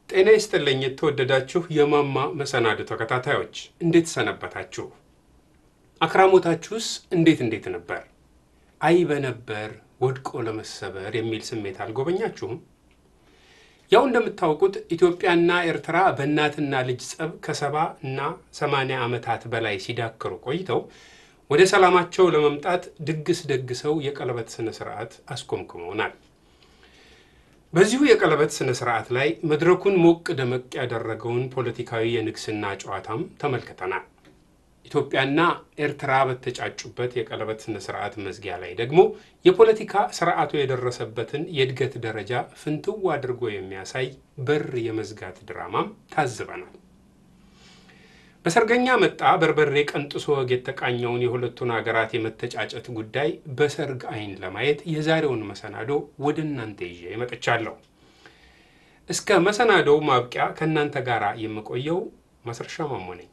ጤና ይስጥልኝ የተወደዳችሁ የማማ መሰናዶ ተከታታዮች እንዴት ሰነበታችሁ? አክራሞታችሁስ እንዴት እንዴት ነበር? አይ በነበር ወድቆ ለመሰበር የሚል ስሜት አልጎበኛችሁም? ያው እንደምታውቁት ኢትዮጵያና ኤርትራ በእናትና ልጅ ጸብ ከሰባ እና ሰማንያ ዓመታት በላይ ሲዳክሩ ቆይተው ወደ ሰላማቸው ለመምጣት ድግስ ደግሰው የቀለበት ስነ ስርዓት አስኮምክመውናል። በዚሁ የቀለበት ስነ ስርዓት ላይ መድረኩን ሞቅ ደመቅ ያደረገውን ፖለቲካዊ የንግስና ጨዋታም ተመልክተናል። ኢትዮጵያና ኤርትራ በተጫጩበት የቀለበት ስነ ስርዓት መዝጊያ ላይ ደግሞ የፖለቲካ ስርዓቱ የደረሰበትን የእድገት ደረጃ ፍንትው አድርጎ የሚያሳይ በር የመዝጋት ድራማም ታዝበናል። በሰርገኛ መጣ በርበሬ ቀንጥሶ ወግ የተቃኘውን የሁለቱን ሀገራት የመተጫጨት ጉዳይ በሰርግ አይን ለማየት የዛሬውን መሰናዶ ወደ እናንተ ይዤ መጥቻለሁ። እስከ መሰናዶው ማብቂያ ከእናንተ ጋር የምቆየው ማስረሻ ማሞ ነኝ።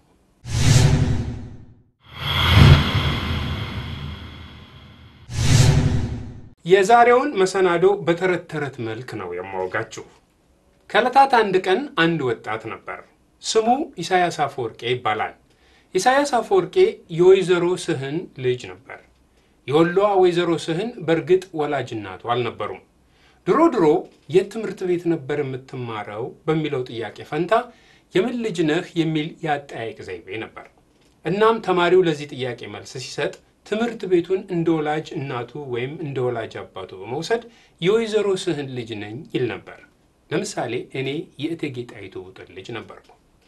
የዛሬውን መሰናዶ በተረት ተረት መልክ ነው የማወጋችሁ። ከዕለታት አንድ ቀን አንድ ወጣት ነበር። ስሙ ኢሳያስ አፈወርቄ ይባላል። ኢሳያስ አፈወርቄ የወይዘሮ ስህን ልጅ ነበር። የወሎዋ ወይዘሮ ስህን በእርግጥ ወላጅ እናቱ አልነበሩም። ድሮ ድሮ የት ትምህርት ቤት ነበር የምትማረው በሚለው ጥያቄ ፈንታ የምን ልጅ ነህ የሚል የአጠያየቅ ዘይቤ ነበር። እናም ተማሪው ለዚህ ጥያቄ መልስ ሲሰጥ ትምህርት ቤቱን እንደ ወላጅ እናቱ ወይም እንደ ወላጅ አባቱ በመውሰድ የወይዘሮ ስህን ልጅ ነኝ ይል ነበር። ለምሳሌ እኔ የእቴጌ ጣይቱ ውጥን ልጅ ነበርኩ።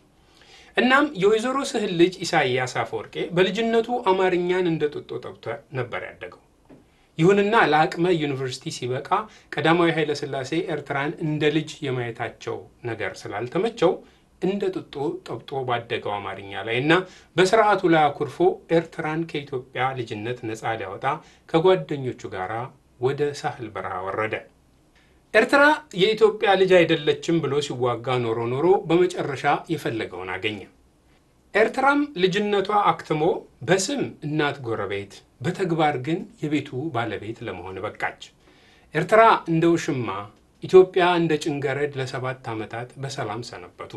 እናም የወይዘሮ ስህን ልጅ ኢሳያስ አፈወርቄ በልጅነቱ አማርኛን እንደ ጡጦ ጠብቶ ነበር ያደገው። ይሁንና ለአቅመ ዩኒቨርሲቲ ሲበቃ ቀዳማዊ ኃይለሥላሴ ኤርትራን እንደ ልጅ የማየታቸው ነገር ስላልተመቸው እንደ ጡጦ ጠብጦ ባደገው አማርኛ ላይ እና በስርዓቱ ላይ አኩርፎ ኤርትራን ከኢትዮጵያ ልጅነት ነፃ ሊያወጣ ከጓደኞቹ ጋር ወደ ሳህል በረሃ ወረደ። ኤርትራ የኢትዮጵያ ልጅ አይደለችም ብሎ ሲዋጋ ኖሮ ኖሮ በመጨረሻ የፈለገውን አገኘ። ኤርትራም ልጅነቷ አክትሞ በስም እናት ጎረቤት፣ በተግባር ግን የቤቱ ባለቤት ለመሆን በቃች። ኤርትራ እንደ ውሽማ፣ ኢትዮጵያ እንደ ጭንገረድ ለሰባት ዓመታት በሰላም ሰነበቱ።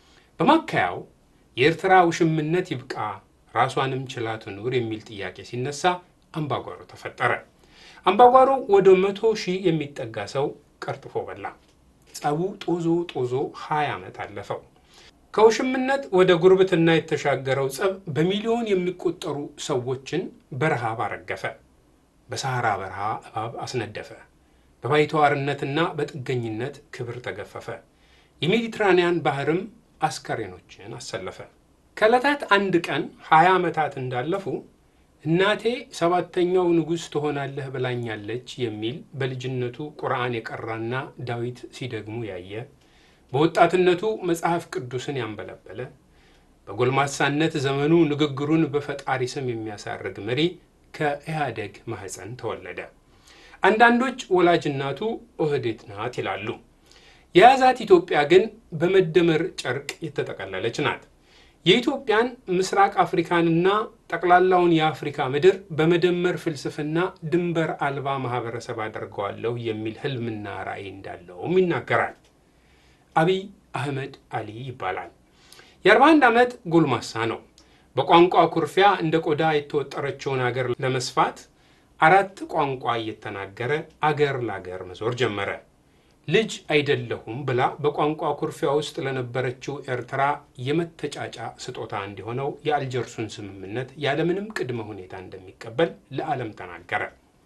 በማካያው የኤርትራ ውሽምነት ይብቃ፣ ራሷንም ችላ ትኑር የሚል ጥያቄ ሲነሳ አምባጓሮ ተፈጠረ። አምባጓሮ ወደ መቶ ሺህ የሚጠጋ ሰው ቀርጥፎ በላ። ጸቡ ጦዞ ጦዞ ሀያ ዓመት አለፈው። ከውሽምነት ወደ ጉርብትና የተሻገረው ጸብ በሚሊዮን የሚቆጠሩ ሰዎችን በረሃብ አረገፈ። በሰሐራ በረሃ እባብ አስነደፈ። በባይተዋርነትና በጥገኝነት ክብር ተገፈፈ። የሜዲትራንያን ባህርም አስከሬኖችን አሰለፈ። ከዕለታት አንድ ቀን ሀያ ዓመታት እንዳለፉ እናቴ ሰባተኛው ንጉሥ ትሆናለህ ብላኛለች የሚል በልጅነቱ ቁርአን የቀራና ዳዊት ሲደግሙ ያየ በወጣትነቱ መጽሐፍ ቅዱስን ያንበለበለ በጎልማሳነት ዘመኑ ንግግሩን በፈጣሪ ስም የሚያሳርግ መሪ ከኢህአደግ ማህፀን ተወለደ። አንዳንዶች ወላጅ እናቱ ኦህዴት ናት ይላሉ። የያዛት ኢትዮጵያ ግን በመደመር ጨርቅ የተጠቀለለች ናት። የኢትዮጵያን ምስራቅ አፍሪካንና ጠቅላላውን የአፍሪካ ምድር በመደመር ፍልስፍና ድንበር አልባ ማህበረሰብ አደርገዋለሁ የሚል ህልምና ራዕይ እንዳለውም ይናገራል። አቢይ አህመድ አሊ ይባላል። የ41 ዓመት ጎልማሳ ነው። በቋንቋ ኩርፊያ እንደ ቆዳ የተወጠረችውን አገር ለመስፋት አራት ቋንቋ እየተናገረ አገር ለአገር መዞር ጀመረ። ልጅ አይደለሁም ብላ በቋንቋ ኩርፊያ ውስጥ ለነበረችው ኤርትራ የመተጫጫ ስጦታ እንዲሆነው የአልጀርሱን ስምምነት ያለምንም ቅድመ ሁኔታ እንደሚቀበል ለዓለም ተናገረ።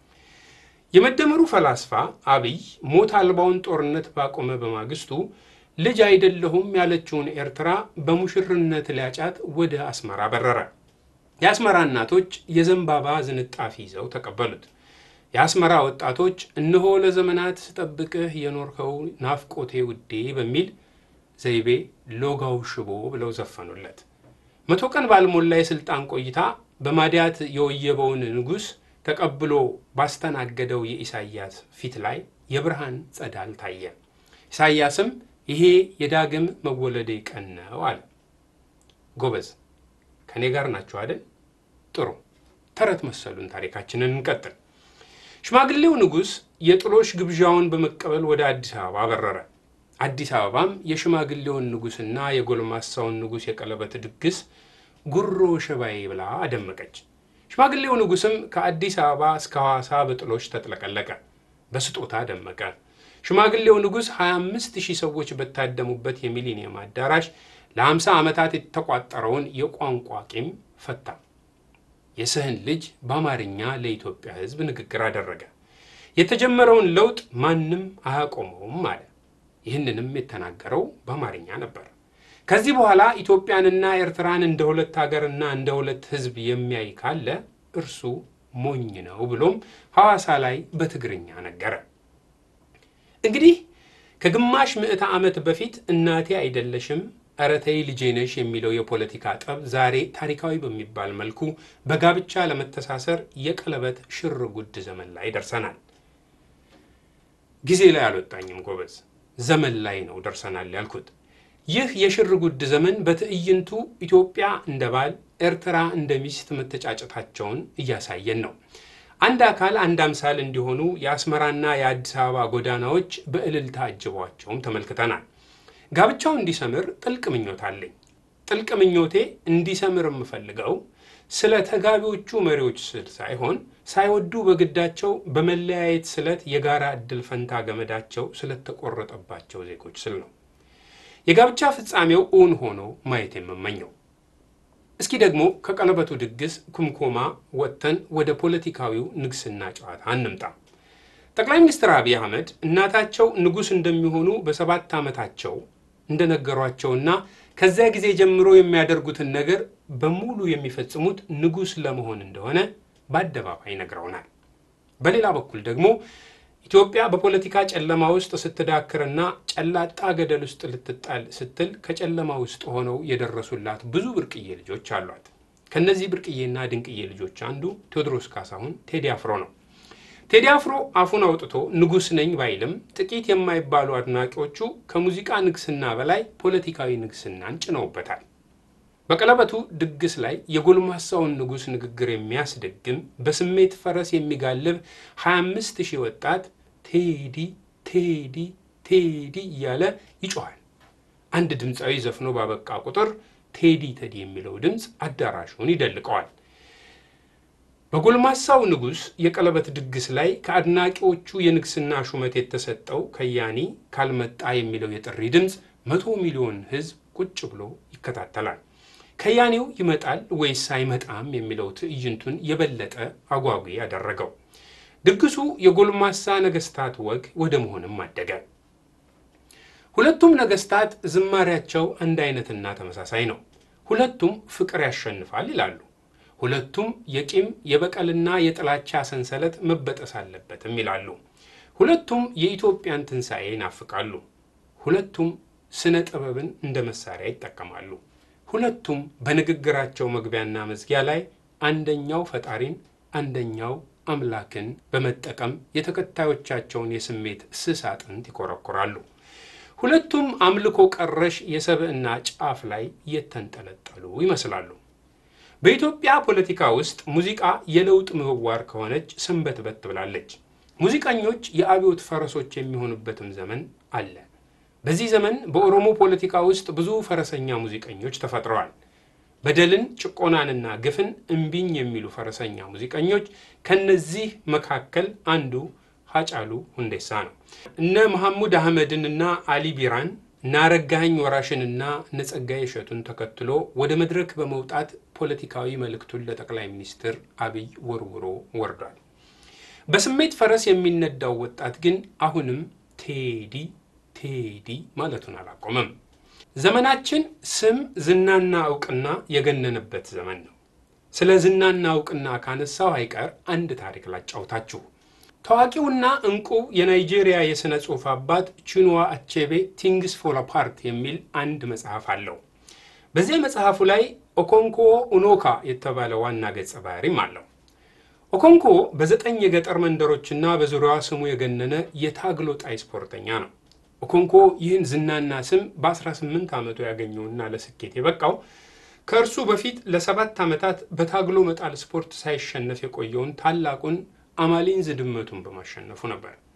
የመደመሩ ፈላስፋ አብይ ሞት አልባውን ጦርነት ባቆመ በማግስቱ ልጅ አይደለሁም ያለችውን ኤርትራ በሙሽርነት ሊያጫት ወደ አስመራ በረረ። የአስመራ እናቶች የዘንባባ ዝንጣፊ ይዘው ተቀበሉት። የአስመራ ወጣቶች እነሆ ለዘመናት ስጠብቅህ የኖርከው ናፍቆቴ ውዴ በሚል ዘይቤ ሎጋው ሽቦ ብለው ዘፈኑለት። መቶ ቀን ባልሞላ የስልጣን ቆይታ በማዲያት የወየበውን ንጉሥ ተቀብሎ ባስተናገደው የኢሳያስ ፊት ላይ የብርሃን ጸዳል ታየ። ኢሳያስም ይሄ የዳግም መወለዴ ቀን ነው አለ። ጎበዝ ከእኔ ጋር ናቸው አይደል? ጥሩ ተረት መሰሉን ታሪካችንን እንቀጥል። ሽማግሌው ንጉሥ የጥሎሽ ግብዣውን በመቀበል ወደ አዲስ አበባ በረረ። አዲስ አበባም የሽማግሌውን ንጉሥና የጎልማሳውን ንጉሥ የቀለበት ድግስ ጉሮ ሸባዬ ብላ አደመቀች። ሽማግሌው ንጉሥም ከአዲስ አበባ እስከ ሐዋሳ በጥሎች ተጥለቀለቀ፣ በስጦታ ደመቀ። ሽማግሌው ንጉሥ 25 ሺህ ሰዎች በታደሙበት የሚሊኒየም አዳራሽ ለ50 ዓመታት የተቋጠረውን የቋንቋ ቂም ፈታ። የስህን ልጅ በአማርኛ ለኢትዮጵያ ሕዝብ ንግግር አደረገ። የተጀመረውን ለውጥ ማንም አያቆመውም አለ። ይህንንም የተናገረው በአማርኛ ነበር። ከዚህ በኋላ ኢትዮጵያንና ኤርትራን እንደ ሁለት ሀገርና እንደ ሁለት ሕዝብ የሚያይ ካለ እርሱ ሞኝ ነው ብሎም ሐዋሳ ላይ በትግርኛ ነገረ። እንግዲህ ከግማሽ ምዕተ ዓመት በፊት እናቴ አይደለሽም ኧረ ተይ ልጄ ነሽ የሚለው የፖለቲካ ጠብ ዛሬ ታሪካዊ በሚባል መልኩ በጋብቻ ለመተሳሰር የቀለበት ሽር ጉድ ዘመን ላይ ደርሰናል። ጊዜ ላይ አልወጣኝም ጎበዝ፣ ዘመን ላይ ነው ደርሰናል ያልኩት። ይህ የሽር ጉድ ዘመን በትዕይንቱ ኢትዮጵያ እንደ ባል፣ ኤርትራ እንደ ሚስት መተጫጨታቸውን እያሳየን ነው። አንድ አካል አንድ አምሳል እንዲሆኑ የአስመራና የአዲስ አበባ ጎዳናዎች በእልልታ አጅቧቸውም ተመልክተናል። ጋብቻው እንዲሰምር ጥልቅ ምኞት አለኝ። ጥልቅ ምኞቴ እንዲሰምር የምፈልገው ስለ ተጋቢዎቹ መሪዎች ስል ሳይሆን ሳይወዱ በግዳቸው በመለያየት ስለት የጋራ ዕድል ፈንታ ገመዳቸው ስለተቆረጠባቸው ዜጎች ስል ነው። የጋብቻ ፍጻሜው እውን ሆኖ ማየት የምመኘው። እስኪ ደግሞ ከቀለበቱ ድግስ ኩምኮማ ወጥተን ወደ ፖለቲካዊው ንግስና ጨዋታ እንምጣ። ጠቅላይ ሚኒስትር አብይ አህመድ እናታቸው ንጉሥ እንደሚሆኑ በሰባት ዓመታቸው እንደነገሯቸውና ከዚያ ጊዜ ጀምሮ የሚያደርጉትን ነገር በሙሉ የሚፈጽሙት ንጉሥ ለመሆን እንደሆነ በአደባባይ ነግረውናል። በሌላ በኩል ደግሞ ኢትዮጵያ በፖለቲካ ጨለማ ውስጥ ስትዳክርና ጨላጣ ገደል ውስጥ ልትጣል ስትል ከጨለማ ውስጥ ሆነው የደረሱላት ብዙ ብርቅዬ ልጆች አሏት። ከእነዚህ ብርቅዬና ድንቅዬ ልጆች አንዱ ቴዎድሮስ ካሳሁን ቴዲ አፍሮ ነው። ቴዲ አፍሮ አፉን አውጥቶ ንጉሥ ነኝ ባይልም ጥቂት የማይባሉ አድናቂዎቹ ከሙዚቃ ንግስና በላይ ፖለቲካዊ ንግስናን ጭነውበታል። በቀለበቱ ድግስ ላይ የጎልማሳውን ንጉሥ ንግግር የሚያስደግም በስሜት ፈረስ የሚጋልብ 25 ሺህ ወጣት ቴዲ ቴዲ ቴዲ እያለ ይጮኋል። አንድ ድምፃዊ ዘፍኖ ባበቃ ቁጥር ቴዲ ቴዲ የሚለው ድምፅ አዳራሹን ይደልቀዋል። በጎልማሳው ንጉሥ የቀለበት ድግስ ላይ ከአድናቂዎቹ የንግስና ሹመት የተሰጠው ከያኒ ካልመጣ የሚለው የጥሪ ድምፅ መቶ ሚሊዮን ሕዝብ ቁጭ ብሎ ይከታተላል። ከያኔው ይመጣል ወይስ አይመጣም የሚለው ትዕይንቱን የበለጠ አጓጊ ያደረገው። ድግሱ የጎልማሳ ነገስታት ወግ ወደ መሆንም አደገ። ሁለቱም ነገስታት ዝማሪያቸው አንድ አይነትና ተመሳሳይ ነው። ሁለቱም ፍቅር ያሸንፋል ይላሉ። ሁለቱም የቂም የበቀልና የጥላቻ ሰንሰለት መበጠስ አለበትም ይላሉ። ሁለቱም የኢትዮጵያን ትንሣኤ ይናፍቃሉ። ሁለቱም ስነ ጥበብን እንደ መሳሪያ ይጠቀማሉ። ሁለቱም በንግግራቸው መግቢያና መዝጊያ ላይ አንደኛው ፈጣሪን አንደኛው አምላክን በመጠቀም የተከታዮቻቸውን የስሜት ስስ አጥንት ይኮረኩራሉ። ሁለቱም አምልኮ ቀረሽ የሰብዕና ጫፍ ላይ የተንጠለጠሉ ይመስላሉ። በኢትዮጵያ ፖለቲካ ውስጥ ሙዚቃ የለውጥ ምህዋር ከሆነች ሰንበትበት ብላለች። ሙዚቀኞች የአብዮት ፈረሶች የሚሆኑበትም ዘመን አለ። በዚህ ዘመን በኦሮሞ ፖለቲካ ውስጥ ብዙ ፈረሰኛ ሙዚቀኞች ተፈጥረዋል። በደልን፣ ጭቆናንና ግፍን እምቢኝ የሚሉ ፈረሰኛ ሙዚቀኞች ከነዚህ መካከል አንዱ ሀጫሉ ሁንዴሳ ነው። እነ መሐሙድ አህመድንና አሊ ቢራን እነ አረጋኸኝ ወራሽንና እነ ጸጋዬ እሸቱን ተከትሎ ወደ መድረክ በመውጣት ፖለቲካዊ መልእክቱን ለጠቅላይ ሚኒስትር አብይ ወርውሮ ወርዷል። በስሜት ፈረስ የሚነዳው ወጣት ግን አሁንም ቴዲ ቴዲ ማለቱን አላቆመም። ዘመናችን ስም ዝናና እውቅና የገነነበት ዘመን ነው። ስለ ዝናና እውቅና ካነሳው አይቀር አንድ ታሪክ ላጫውታችሁ። ታዋቂውና እንቁ የናይጄሪያ የሥነ ጽሑፍ አባት ቺኑዋ አቼቤ ቲንግስ ፎል አፓርት የሚል አንድ መጽሐፍ አለው። በዚያ መጽሐፉ ላይ ኦኮንኮ ኡኖካ የተባለ ዋና ገጸ ባህሪም አለው። ኦኮንኮ በዘጠኝ የገጠር መንደሮችና በዙሪያዋ ስሙ የገነነ የታግሎ ጣይ ስፖርተኛ ነው። ኦኮንኮ ይህን ዝናና ስም በ18 ዓመቱ ያገኘውና ለስኬት የበቃው ከእርሱ በፊት ለሰባት ዓመታት በታግሎ መጣል ስፖርት ሳይሸነፍ የቆየውን ታላቁን አማሊንዝ ድመቱን በማሸነፉ ነበር።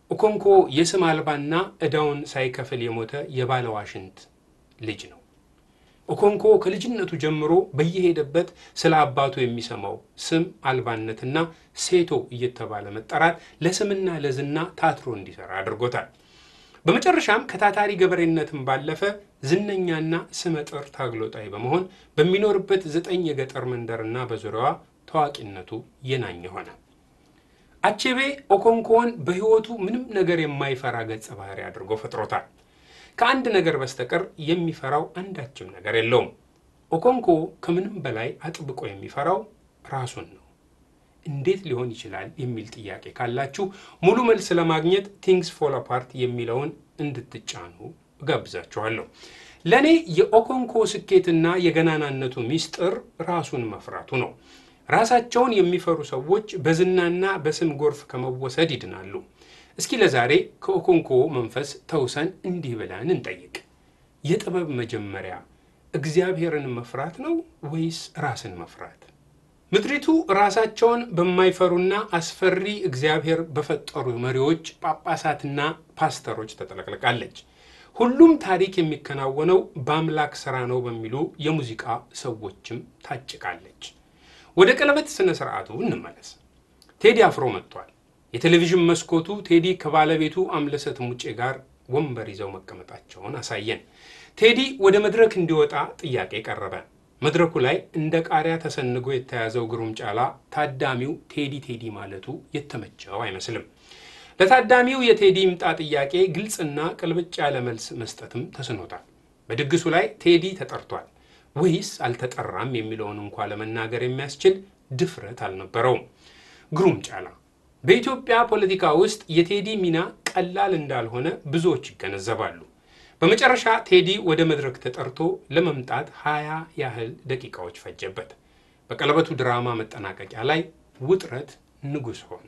ኦኮንኮ የስም አልባና ዕዳውን ሳይከፍል የሞተ የባለ ዋሽንት ልጅ ነው። ኦኮንኮ ከልጅነቱ ጀምሮ በየሄደበት ስለ አባቱ የሚሰማው ስም አልባነትና ሴቶ እየተባለ መጠራት ለስምና ለዝና ታትሮ እንዲሰራ አድርጎታል። በመጨረሻም ከታታሪ ገበሬነትም ባለፈ ዝነኛና ስመጥር ታግሎጣይ በመሆን በሚኖርበት ዘጠኝ የገጠር መንደርና በዙሪያዋ ታዋቂነቱ የናኘ ሆነ። አቼቤ ኦኮንኮን በሕይወቱ ምንም ነገር የማይፈራ ገጸ ባህሪ አድርጎ ፈጥሮታል። ከአንድ ነገር በስተቀር የሚፈራው አንዳችም ነገር የለውም። ኦኮንኮ ከምንም በላይ አጥብቆ የሚፈራው ራሱን ነው። እንዴት ሊሆን ይችላል የሚል ጥያቄ ካላችሁ ሙሉ መልስ ለማግኘት ቲንግስ ፎል አፓርት የሚለውን እንድትጫኑ እጋብዛችኋለሁ። ለእኔ የኦኮንኮ ስኬትና የገናናነቱ ሚስጥር ራሱን መፍራቱ ነው። ራሳቸውን የሚፈሩ ሰዎች በዝናና በስም ጎርፍ ከመወሰድ ይድናሉ። እስኪ ለዛሬ ከኦኮንኮ መንፈስ ተውሰን እንዲህ ብለን እንጠይቅ። የጥበብ መጀመሪያ እግዚአብሔርን መፍራት ነው ወይስ ራስን መፍራት? ምድሪቱ ራሳቸውን በማይፈሩና አስፈሪ እግዚአብሔር በፈጠሩ መሪዎች፣ ጳጳሳትና ፓስተሮች ተጠለቅልቃለች። ሁሉም ታሪክ የሚከናወነው በአምላክ ሥራ ነው በሚሉ የሙዚቃ ሰዎችም ታጭቃለች። ወደ ቀለበት ሥነ ሥርዓቱ እንመለስ። ቴዲ አፍሮ መጥቷል። የቴሌቪዥን መስኮቱ ቴዲ ከባለቤቱ አምለሰት ሙጬ ጋር ወንበር ይዘው መቀመጣቸውን አሳየን። ቴዲ ወደ መድረክ እንዲወጣ ጥያቄ ቀረበ። መድረኩ ላይ እንደ ቃሪያ ተሰንጎ የተያዘው ግሩም ጫላ ታዳሚው ቴዲ ቴዲ ማለቱ የተመቸው አይመስልም። ለታዳሚው የቴዲ ይምጣ ጥያቄ ግልጽና ቅልብጭ ያለ መልስ መስጠትም ተስኖታል። በድግሱ ላይ ቴዲ ተጠርቷል ወይስ አልተጠራም የሚለውን እንኳ ለመናገር የሚያስችል ድፍረት አልነበረውም። ግሩም ጫላ በኢትዮጵያ ፖለቲካ ውስጥ የቴዲ ሚና ቀላል እንዳልሆነ ብዙዎች ይገነዘባሉ። በመጨረሻ ቴዲ ወደ መድረክ ተጠርቶ ለመምጣት ሀያ ያህል ደቂቃዎች ፈጀበት። በቀለበቱ ድራማ መጠናቀቂያ ላይ ውጥረት ንጉሥ ሆነ።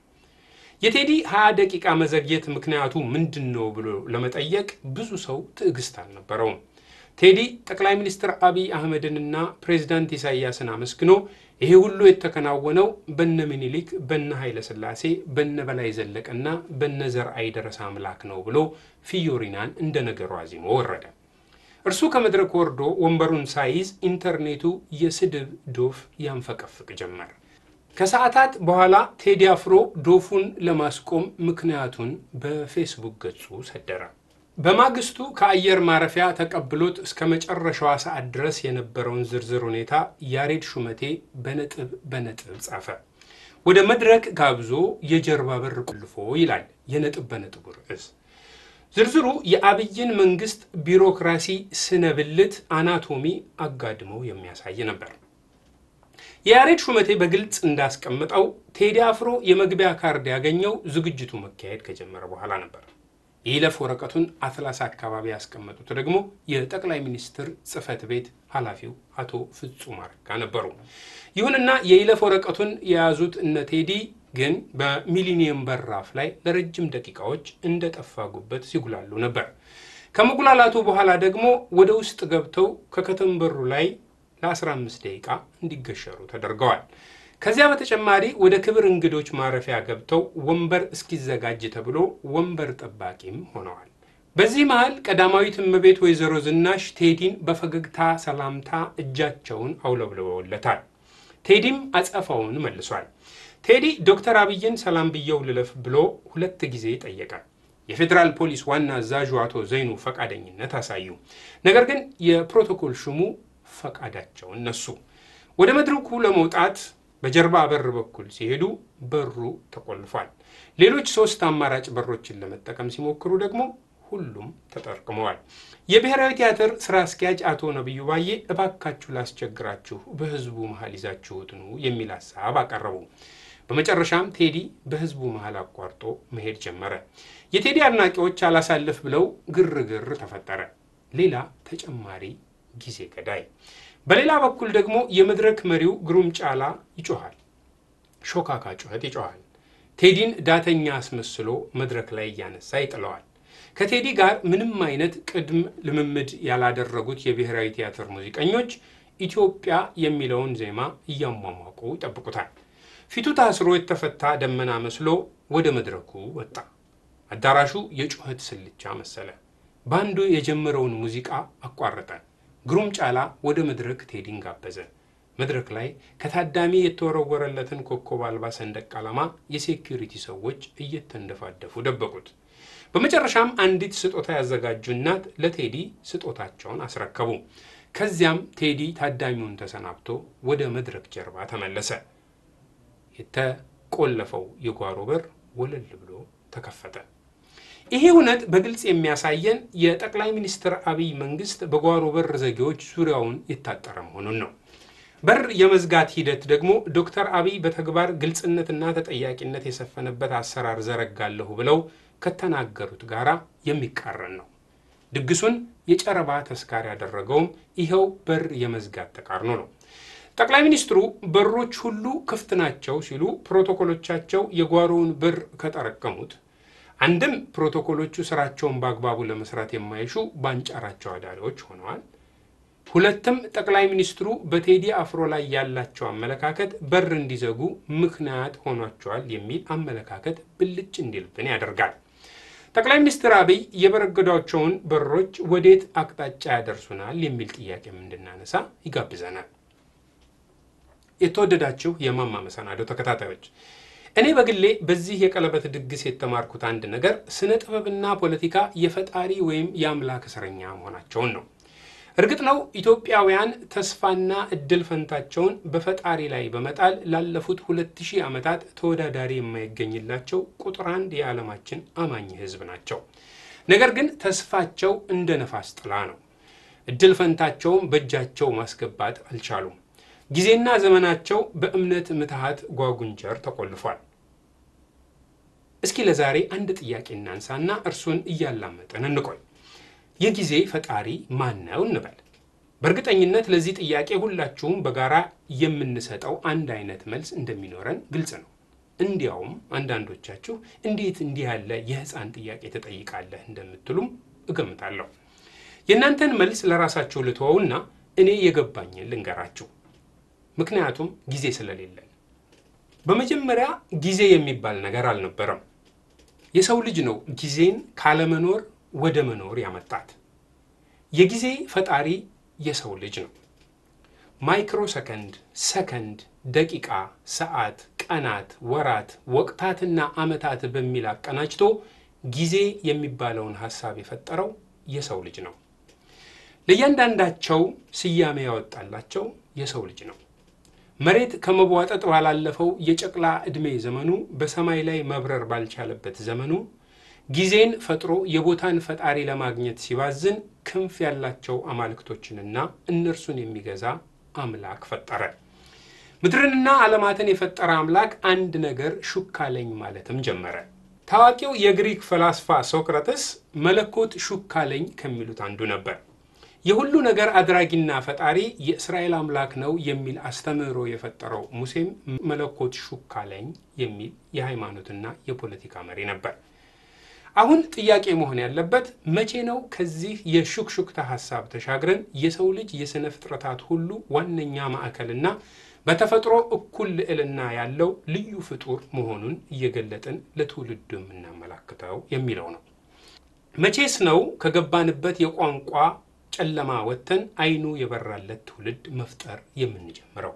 የቴዲ ሀያ ደቂቃ መዘግየት ምክንያቱ ምንድን ነው ብሎ ለመጠየቅ ብዙ ሰው ትዕግስት አልነበረውም። ቴዲ ጠቅላይ ሚኒስትር አብይ አህመድንና ፕሬዚዳንት ኢሳያስን አመስግኖ ይሄ ሁሉ የተከናወነው በነ ምኒልክ፣ በነ ኃይለ ሥላሴ፣ በነ በላይ ዘለቀና በነ ዘርአይ ደረሰ አምላክ ነው ብሎ ፊዮሪናን እንደ ነገሩ አዚሞ ወረደ። እርሱ ከመድረክ ወርዶ ወንበሩን ሳይዝ ኢንተርኔቱ የስድብ ዶፍ ያንፈቀፍቅ ጀመር። ከሰዓታት በኋላ ቴዲ አፍሮ ዶፉን ለማስቆም ምክንያቱን በፌስቡክ ገጹ ሰደረ። በማግስቱ ከአየር ማረፊያ ተቀብሎት እስከ መጨረሻዋ ሰዓት ድረስ የነበረውን ዝርዝር ሁኔታ ያሬድ ሹመቴ በነጥብ በነጥብ ጻፈ። ወደ መድረክ ጋብዞ የጀርባ በር ቆልፎ ይላል የነጥብ በነጥቡ ርዕስ። ዝርዝሩ የአብይን መንግስት ቢሮክራሲ ስነብልት አናቶሚ አጋድሞ የሚያሳይ ነበር። የያሬድ ሹመቴ በግልጽ እንዳስቀምጠው ቴዲ አፍሮ የመግቢያ ካርድ ያገኘው ዝግጅቱ መካሄድ ከጀመረ በኋላ ነበር። የይለፍ ወረቀቱን አትላስ አካባቢ ያስቀመጡት ደግሞ የጠቅላይ ሚኒስትር ጽህፈት ቤት ኃላፊው አቶ ፍጹም አረጋ ነበሩ። ይሁንና የይለፍ ወረቀቱን የያዙት እነ ቴዲ ግን በሚሊኒየም በራፍ ላይ ለረጅም ደቂቃዎች እንደጠፋ ጉበት ሲጉላሉ ነበር። ከመጉላላቱ በኋላ ደግሞ ወደ ውስጥ ገብተው ከከተንበሩ ላይ ለ15 ደቂቃ እንዲገሸሩ ተደርገዋል። ከዚያ በተጨማሪ ወደ ክብር እንግዶች ማረፊያ ገብተው ወንበር እስኪዘጋጅ ተብሎ ወንበር ጠባቂም ሆነዋል። በዚህ መሃል ቀዳማዊት እመቤት ወይዘሮ ዝናሽ ቴዲን በፈገግታ ሰላምታ እጃቸውን አውለብልበውለታል። ቴዲም አጸፋውን መልሷል። ቴዲ ዶክተር አብይን ሰላም ብየው ልለፍ ብሎ ሁለት ጊዜ ጠየቀ። የፌዴራል ፖሊስ ዋና አዛዡ አቶ ዘይኑ ፈቃደኝነት አሳዩ። ነገር ግን የፕሮቶኮል ሹሙ ፈቃዳቸውን ነሱ። ወደ መድረኩ ለመውጣት በጀርባ በር በኩል ሲሄዱ በሩ ተቆልፏል። ሌሎች ሶስት አማራጭ በሮችን ለመጠቀም ሲሞክሩ ደግሞ ሁሉም ተጠርቅመዋል። የብሔራዊ ቲያትር ስራ አስኪያጅ አቶ ነቢዩ ባዬ እባካችሁ ላስቸግራችሁ፣ በህዝቡ መሀል ይዛችሁት ኑ የሚል ሀሳብ አቀረቡ። በመጨረሻም ቴዲ በህዝቡ መሀል አቋርጦ መሄድ ጀመረ። የቴዲ አድናቂዎች አላሳልፍ ብለው ግርግር ተፈጠረ። ሌላ ተጨማሪ ጊዜ ገዳይ። በሌላ በኩል ደግሞ የመድረክ መሪው ግሩም ጫላ ይጮኋል። ሾካካ ጩኸት ይጮኋል። ቴዲን ዳተኛ አስመስሎ መድረክ ላይ እያነሳ ይጥለዋል። ከቴዲ ጋር ምንም አይነት ቅድም ልምምድ ያላደረጉት የብሔራዊ ቲያትር ሙዚቀኞች ኢትዮጵያ የሚለውን ዜማ እያሟሟቁ ይጠብቁታል። ፊቱ ታስሮ የተፈታ ደመና መስሎ ወደ መድረኩ ወጣ። አዳራሹ የጩኸት ስልቻ መሰለ። ባንዱ የጀመረውን ሙዚቃ አቋረጠ። ግሩም ጫላ ወደ መድረክ ቴዲን ጋበዘ። መድረክ ላይ ከታዳሚ የተወረወረለትን ኮከብ አልባ ሰንደቅ ዓላማ የሴኪሪቲ ሰዎች እየተንደፋደፉ ደበቁት። በመጨረሻም አንዲት ስጦታ ያዘጋጁ እናት ለቴዲ ስጦታቸውን አስረከቡ። ከዚያም ቴዲ ታዳሚውን ተሰናብቶ ወደ መድረክ ጀርባ ተመለሰ። የተቆለፈው የጓሮ በር ወለል ብሎ ተከፈተ። ይሄ እውነት በግልጽ የሚያሳየን የጠቅላይ ሚኒስትር አብይ መንግስት በጓሮ በር ዘጌዎች ዙሪያውን የታጠረ መሆኑን ነው። በር የመዝጋት ሂደት ደግሞ ዶክተር አብይ በተግባር ግልጽነትና ተጠያቂነት የሰፈነበት አሰራር ዘረጋለሁ ብለው ከተናገሩት ጋራ የሚቃረን ነው። ድግሱን የጨረባ ተስካር ያደረገውም ይኸው በር የመዝጋት ተቃርኖ ነው። ጠቅላይ ሚኒስትሩ በሮች ሁሉ ክፍት ናቸው ሲሉ ፕሮቶኮሎቻቸው የጓሮውን በር ከጠረቀሙት አንድም ፕሮቶኮሎቹ ስራቸውን በአግባቡ ለመስራት የማይሹ ባንጫራቸው አዳሪዎች ሆነዋል። ሁለትም ጠቅላይ ሚኒስትሩ በቴዲ አፍሮ ላይ ያላቸው አመለካከት በር እንዲዘጉ ምክንያት ሆኗቸዋል የሚል አመለካከት ብልጭ እንዲልብን ያደርጋል። ጠቅላይ ሚኒስትር አብይ የበረገዷቸውን በሮች ወዴት አቅጣጫ ያደርሱናል የሚል ጥያቄም እንድናነሳ ይጋብዘናል። የተወደዳችሁ የማማ መሰናዶ ተከታታዮች እኔ በግሌ በዚህ የቀለበት ድግስ የተማርኩት አንድ ነገር ስነ ጥበብና ፖለቲካ የፈጣሪ ወይም የአምላክ እስረኛ መሆናቸውን ነው። እርግጥ ነው ኢትዮጵያውያን ተስፋና እድል ፈንታቸውን በፈጣሪ ላይ በመጣል ላለፉት ሁለት ሺህ ዓመታት ተወዳዳሪ የማይገኝላቸው ቁጥር አንድ የዓለማችን አማኝ ሕዝብ ናቸው። ነገር ግን ተስፋቸው እንደ ነፋስ ጥላ ነው። እድል ፈንታቸውን በእጃቸው ማስገባት አልቻሉም። ጊዜና ዘመናቸው በእምነት ምትሃት ጓጉንቸር ተቆልፏል። እስኪ ለዛሬ አንድ ጥያቄ እናንሳና እርሱን እያላመጠን እንቆይ። የጊዜ ፈጣሪ ማን ነው እንበል። በእርግጠኝነት ለዚህ ጥያቄ ሁላችሁም በጋራ የምንሰጠው አንድ አይነት መልስ እንደሚኖረን ግልጽ ነው። እንዲያውም አንዳንዶቻችሁ እንዴት እንዲህ ያለ የሕፃን ጥያቄ ትጠይቃለህ እንደምትሉም እገምታለሁ። የእናንተን መልስ ለራሳችሁ ልተወውና እኔ የገባኝን ልንገራችሁ። ምክንያቱም ጊዜ ስለሌለን። በመጀመሪያ ጊዜ የሚባል ነገር አልነበረም። የሰው ልጅ ነው ጊዜን ካለመኖር ወደ መኖር ያመጣት። የጊዜ ፈጣሪ የሰው ልጅ ነው። ማይክሮ ሰከንድ፣ ሰከንድ፣ ደቂቃ፣ ሰዓት፣ ቀናት፣ ወራት፣ ወቅታትና ዓመታት በሚል አቀናጅቶ ጊዜ የሚባለውን ሐሳብ የፈጠረው የሰው ልጅ ነው። ለእያንዳንዳቸው ስያሜ ያወጣላቸው የሰው ልጅ ነው። መሬት ከመቧጠጥ ባላለፈው የጨቅላ ዕድሜ ዘመኑ በሰማይ ላይ መብረር ባልቻለበት ዘመኑ ጊዜን ፈጥሮ የቦታን ፈጣሪ ለማግኘት ሲባዝን ክንፍ ያላቸው አማልክቶችንና እነርሱን የሚገዛ አምላክ ፈጠረ። ምድርንና ዓለማትን የፈጠረ አምላክ አንድ ነገር ሹክ አለኝ ማለትም ጀመረ። ታዋቂው የግሪክ ፈላስፋ ሶቅራተስ መለኮት ሹክ አለኝ ከሚሉት አንዱ ነበር። የሁሉ ነገር አድራጊና ፈጣሪ የእስራኤል አምላክ ነው የሚል አስተምህሮ የፈጠረው ሙሴም መለኮት ሹክ አለኝ የሚል የሃይማኖትና የፖለቲካ መሪ ነበር። አሁን ጥያቄ መሆን ያለበት መቼ ነው ከዚህ የሹክሹክታ ሀሳብ ተሻግረን የሰው ልጅ የሥነ ፍጥረታት ሁሉ ዋነኛ ማዕከልና በተፈጥሮ እኩል ልዕልና ያለው ልዩ ፍጡር መሆኑን እየገለጥን ለትውልዱ የምናመላክተው የሚለው ነው። መቼስ ነው ከገባንበት የቋንቋ ጨለማ ወጥተን አይኑ የበራለት ትውልድ መፍጠር የምንጀምረው?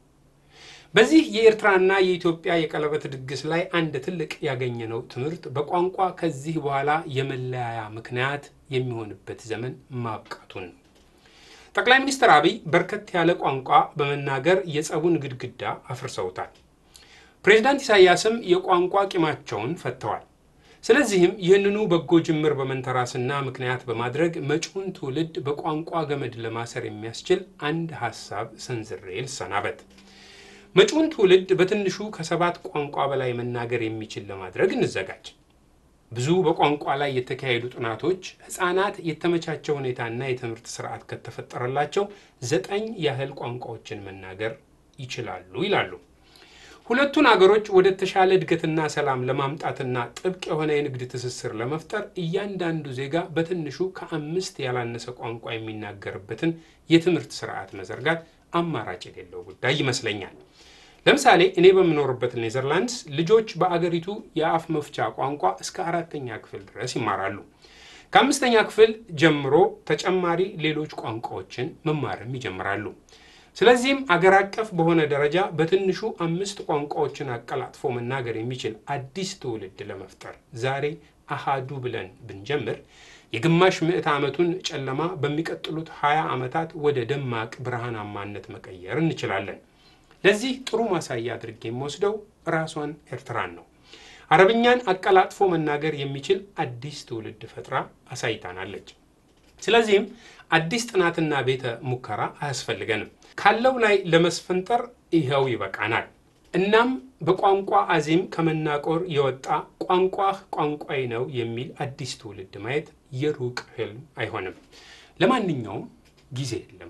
በዚህ የኤርትራና የኢትዮጵያ የቀለበት ድግስ ላይ አንድ ትልቅ ያገኘነው ትምህርት በቋንቋ ከዚህ በኋላ የመለያያ ምክንያት የሚሆንበት ዘመን ማብቃቱን ነው። ጠቅላይ ሚኒስትር አብይ በርከት ያለ ቋንቋ በመናገር የጸቡን ግድግዳ አፍርሰውታል። ፕሬዚዳንት ኢሳያስም የቋንቋ ቂማቸውን ፈተዋል። ስለዚህም ይህንኑ በጎ ጅምር በመንተራስና ምክንያት በማድረግ መጪውን ትውልድ በቋንቋ ገመድ ለማሰር የሚያስችል አንድ ሀሳብ ሰንዝሬ ልሰናበት። መጪውን ትውልድ በትንሹ ከሰባት ቋንቋ በላይ መናገር የሚችል ለማድረግ እንዘጋጅ። ብዙ በቋንቋ ላይ የተካሄዱ ጥናቶች ሕፃናት የተመቻቸ ሁኔታና የትምህርት ስርዓት ከተፈጠረላቸው ዘጠኝ ያህል ቋንቋዎችን መናገር ይችላሉ ይላሉ። ሁለቱን አገሮች ወደ ተሻለ እድገትና ሰላም ለማምጣትና ጥብቅ የሆነ የንግድ ትስስር ለመፍጠር እያንዳንዱ ዜጋ በትንሹ ከአምስት ያላነሰ ቋንቋ የሚናገርበትን የትምህርት ስርዓት መዘርጋት አማራጭ የሌለው ጉዳይ ይመስለኛል። ለምሳሌ እኔ በምኖርበት ኔዘርላንድስ ልጆች በአገሪቱ የአፍ መፍቻ ቋንቋ እስከ አራተኛ ክፍል ድረስ ይማራሉ። ከአምስተኛ ክፍል ጀምሮ ተጨማሪ ሌሎች ቋንቋዎችን መማርም ይጀምራሉ። ስለዚህም አገር አቀፍ በሆነ ደረጃ በትንሹ አምስት ቋንቋዎችን አቀላጥፎ መናገር የሚችል አዲስ ትውልድ ለመፍጠር ዛሬ አሃዱ ብለን ብንጀምር የግማሽ ምዕተ ዓመቱን ጨለማ በሚቀጥሉት 20 ዓመታት ወደ ደማቅ ብርሃናማነት መቀየር እንችላለን። ለዚህ ጥሩ ማሳያ አድርጌ የምወስደው ራሷን ኤርትራን ነው። አረብኛን አቀላጥፎ መናገር የሚችል አዲስ ትውልድ ፈጥራ አሳይታናለች። ስለዚህም አዲስ ጥናትና ቤተ ሙከራ አያስፈልገንም። ካለው ላይ ለመስፈንጠር ይኸው ይበቃናል። እናም በቋንቋ አዜም ከመናቆር የወጣ ቋንቋህ ቋንቋዬ ነው የሚል አዲስ ትውልድ ማየት የሩቅ ህልም አይሆንም። ለማንኛውም ጊዜ የለም።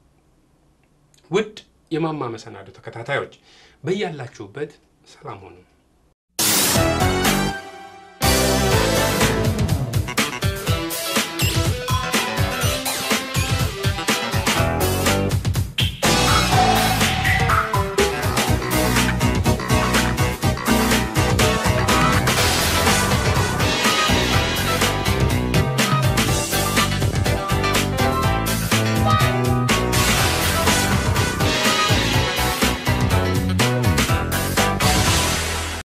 ውድ የማማ መሰናዶ ተከታታዮች በያላችሁበት ሰላም ሆኑ።